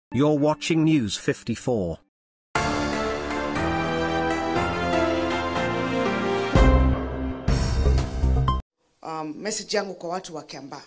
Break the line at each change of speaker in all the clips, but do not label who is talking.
You're watching News 54.
um, message yangu kwa watu wa Kiambaa,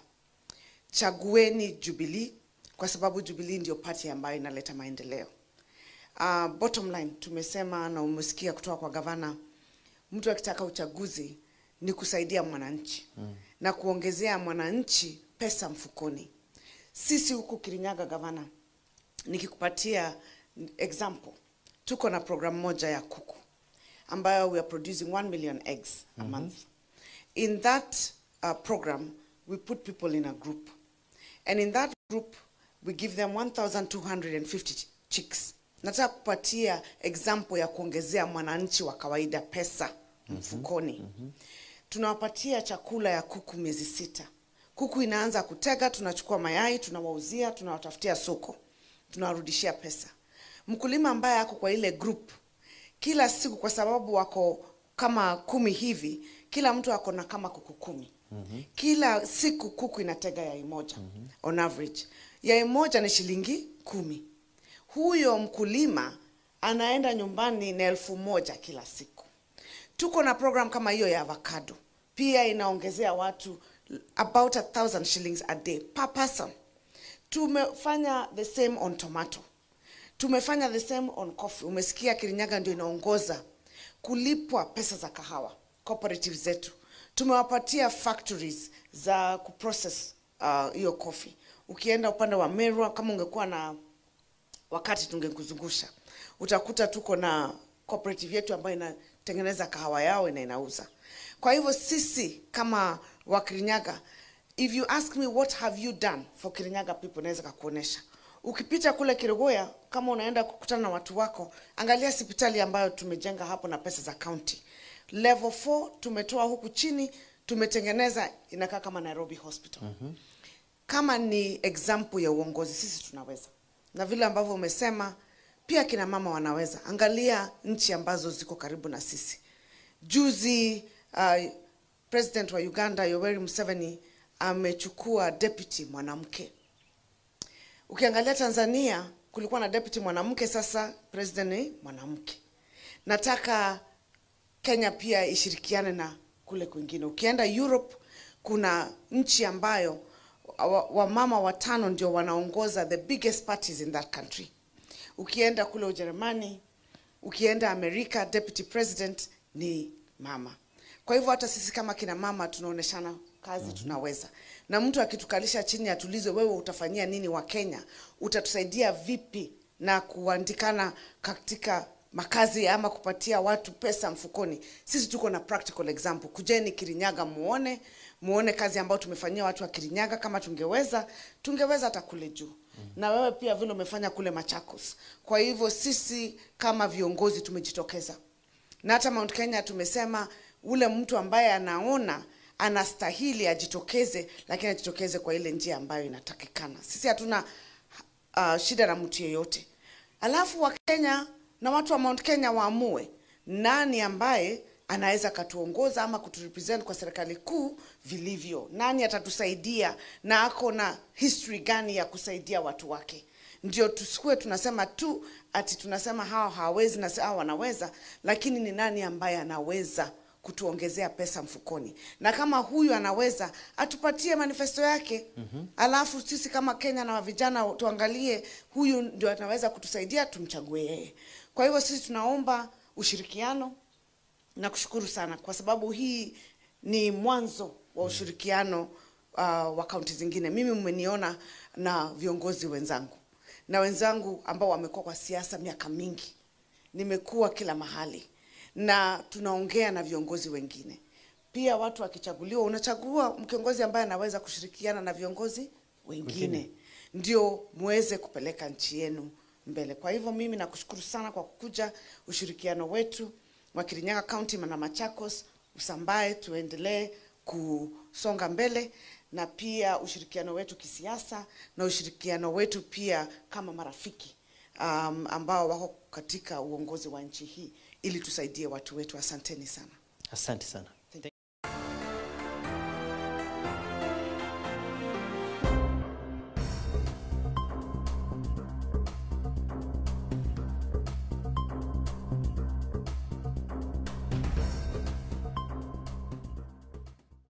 chagueni Jubilee kwa sababu Jubilee ndio party ambayo inaleta maendeleo. Uh, bottom line tumesema na umesikia kutoka kwa gavana, mtu akitaka uchaguzi ni kusaidia mwananchi mm. na kuongezea mwananchi pesa mfukoni. Sisi huku Kirinyaga, gavana, nikikupatia example, tuko na program moja ya kuku ambayo we are producing 1 million eggs a month. In that uh, program, we put people in a group. And in that group, we give them 1,250 chicks. Nataka kupatia example ya kuongezea mwananchi wa kawaida pesa mfukoni. Tunawapatia chakula ya kuku miezi sita. Kuku inaanza kutega, tunachukua mayai, tunawauzia, tunawatafutia soko, tunawarudishia pesa. Mkulima ambaye ako kwa ile group kila siku, kwa sababu wako kama kumi hivi, kila mtu ako na kama kuku kumi. Kila siku kuku inatega yai moja on average. Yai moja ni shilingi kumi. Huyo mkulima anaenda nyumbani na elfu moja kila siku. Tuko na program kama hiyo ya avocado, pia inaongezea watu about a thousand shillings a day per person. Tumefanya the same on tomato, tumefanya the same on coffee. Umesikia Kirinyaga ndio inaongoza kulipwa pesa za kahawa cooperative zetu. Tumewapatia factories za kuprocess uh, hiyo coffee. Ukienda upande wa Merwa, kama ungekuwa na wakati tungekuzungusha, utakuta tuko na cooperative yetu ambayo inatengeneza kahawa yao na inauza. Kwa hivyo sisi kama wa Kirinyaga, if you ask me what have you done for Kirinyaga people, naweza kakuonesha. Ukipita kule Kirogoya, kama unaenda kukutana na watu wako, angalia hospitali ambayo tumejenga hapo na pesa za county. Level 4 tumetoa huku chini, tumetengeneza inakaa kama Nairobi Hospital. Kama ni example ya uongozi, sisi tunaweza, na vile ambavyo umesema pia kina mama wanaweza. Angalia nchi ambazo ziko karibu na sisi. Juzi uh, president wa Uganda Yoweri Museveni amechukua deputy mwanamke. Ukiangalia Tanzania kulikuwa na deputy mwanamke, sasa president ni mwanamke. Nataka Kenya pia ishirikiane na kule kwingine. Ukienda Europe kuna nchi ambayo wa- wamama watano ndio wanaongoza the biggest parties in that country. Ukienda kule Ujerumani, ukienda Amerika, deputy president ni mama. Kwa hivyo hata sisi kama kina mama tunaoneshana kazi tunaweza, na mtu akitukalisha chini atulize, wewe utafanyia nini wa Kenya, utatusaidia vipi na kuandikana katika makazi ama kupatia watu pesa mfukoni. Sisi tuko na practical example. Kujeni Kirinyaga muone, muone kazi ambayo tumefanyia watu wa Kirinyaga. Kama tungeweza, tungeweza hata kule juu na wewe pia vile umefanya kule Machakos. Kwa hivyo sisi kama viongozi tumejitokeza na hata Mount Kenya tumesema ule mtu ambaye anaona anastahili ajitokeze, lakini ajitokeze kwa ile njia ambayo inatakikana. Sisi hatuna uh, shida na mtu yeyote. Alafu Wakenya na watu wa Mount Kenya waamue nani ambaye anaweza katuongoza ama kuturepresent kwa serikali kuu vilivyo, nani atatusaidia na ako na history gani ya kusaidia watu wake ndio tusikue tunasema tu ati tunasema hawa hawawezi na hawa wanaweza, lakini ni nani ambaye anaweza kutuongezea pesa mfukoni, na kama huyu anaweza atupatie manifesto yake mm-hmm. Alafu sisi kama Kenya na vijana tuangalie huyu ndio anaweza kutusaidia, tumchague yeye. Kwa hivyo sisi tunaomba ushirikiano na kushukuru sana kwa sababu hii ni mwanzo wa ushirikiano uh, wa kaunti zingine. Mimi mmeniona na viongozi wenzangu na wenzangu ambao wamekuwa kwa siasa miaka mingi, nimekuwa kila mahali na tunaongea na viongozi wengine pia. Watu wakichaguliwa, unachagua kiongozi ambaye anaweza kushirikiana na viongozi wengine, ndio muweze kupeleka nchi yenu mbele. Kwa hivyo mimi nakushukuru sana kwa kukuja. Ushirikiano wetu wa Kirinyaga County na Machakos usambae, tuendelee kusonga mbele, na pia ushirikiano wetu kisiasa na ushirikiano wetu pia kama marafiki um, ambao wako katika uongozi wa nchi hii ili tusaidie watu wetu. Asanteni sana.
Asante sana.